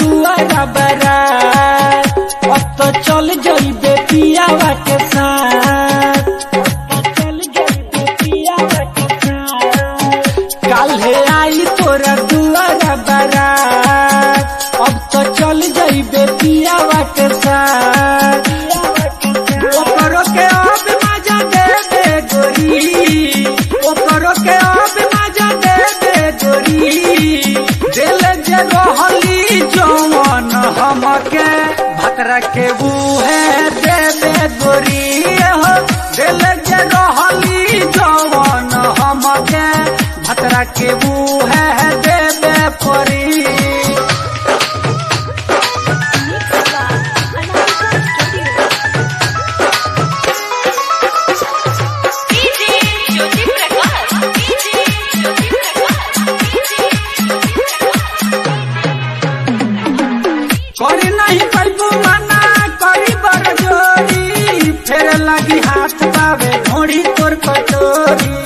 दुआरा बरा अब तो चल जइबे पियावा के साथ अब तो चल जइबे पियावा के साथ काल्हे आई तोरा दुआरा बरा अब तो चल जइबे पियावा के साथ ओकरो के अब मजा दे दे गोरी ओकरो के अब मजा दे दे गोरी दिल जे रहली जवन हमके भतरा के है दे दे गोरी हो दिल जे रहली जवन हमके भतरा के है दे दे परी DJ Jyoti Prakash DJ Jyoti Prakash DJ Jyoti Prakash करी नहीं पैबू मना करी बड़ जोरी फेर लगी हाथ बावे ढोड़ी तोर कटोरी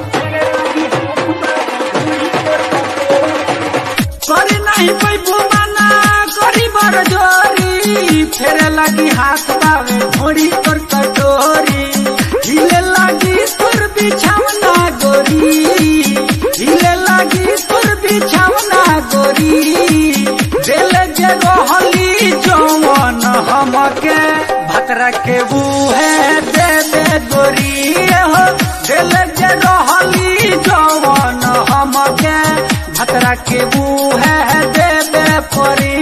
करी नहीं पैबू मना करी बड़ जोरी फेर लगी हाथ बावे ढोड़ी तोर कटोरी हिले लगी तोर बिछावना गोरी हिले लगी तोर बिछावना गोरी दिल जे रहली जवन हमके भतरा के है दे दे गोरी हो दिल जे रहली जवन हमके भतरा के है दे दे परी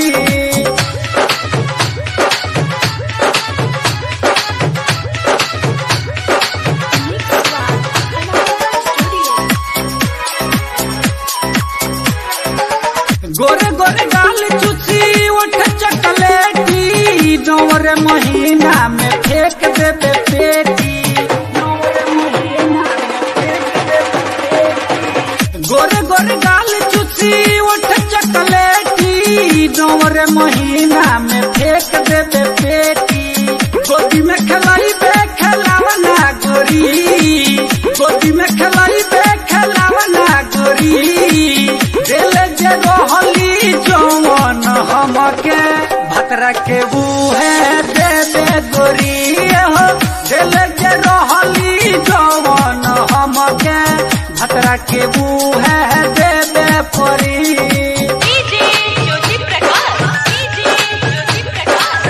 गोरे गोरे गाल चुची उठ चकलेटी नौर महीना में फेंक देबे पेटी गोरे गोरे गाल चुची उठ चकलेटी नौर महीना में फेंक देबे पेटी गोदी में खलाई बे खिलावना गोरी गोदी में खलाई बे खिलावना गोरी दिल जे रहली जवन हमके भतरा के है दे दे गोरी हो दिल जे रहली जवन हमके भतरा के है दे दे परी डीजे ज्योति प्रकाश डीजे ज्योति प्रकाश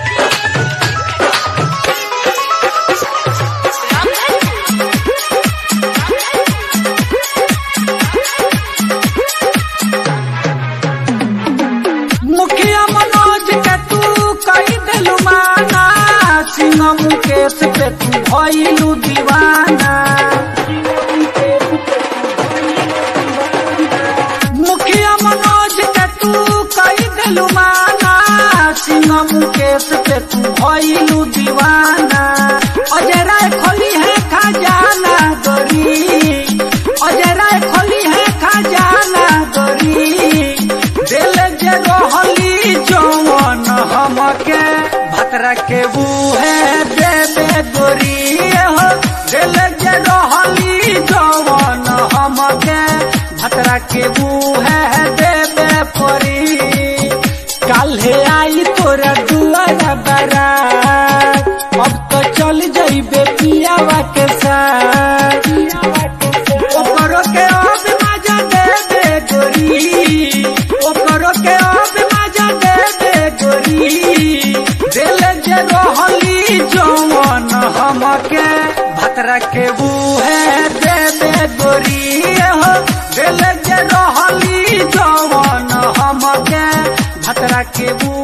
मुखिया मनोज के तू कई दिलु माना सिंह मुकेश पे तू भइलु दीवाना मुखिया मनोज के तू कई दिलु माना सिंह मुकेश पे तू भइलु दीवाना अजय राय खोली है खजाना गोरी अजय राय खोली है खजाना गोरी दिल जे रहली जवन हमके भतरा के है दे दे गोरी हो दिल जे रहली जवन हमके भतरा के है दे दे परी काल्हे आई तोरा दुआरा बरा अब तो चल जइबे पियावा के साथ ओकरो के अब मजा दे दे गोरी ओकरो के अब मजा दे दे गोरी दिल जे रहली जवन हमके भतरा के है दे दे गोरी हो दिल जे रहली जवन हमके भतरा के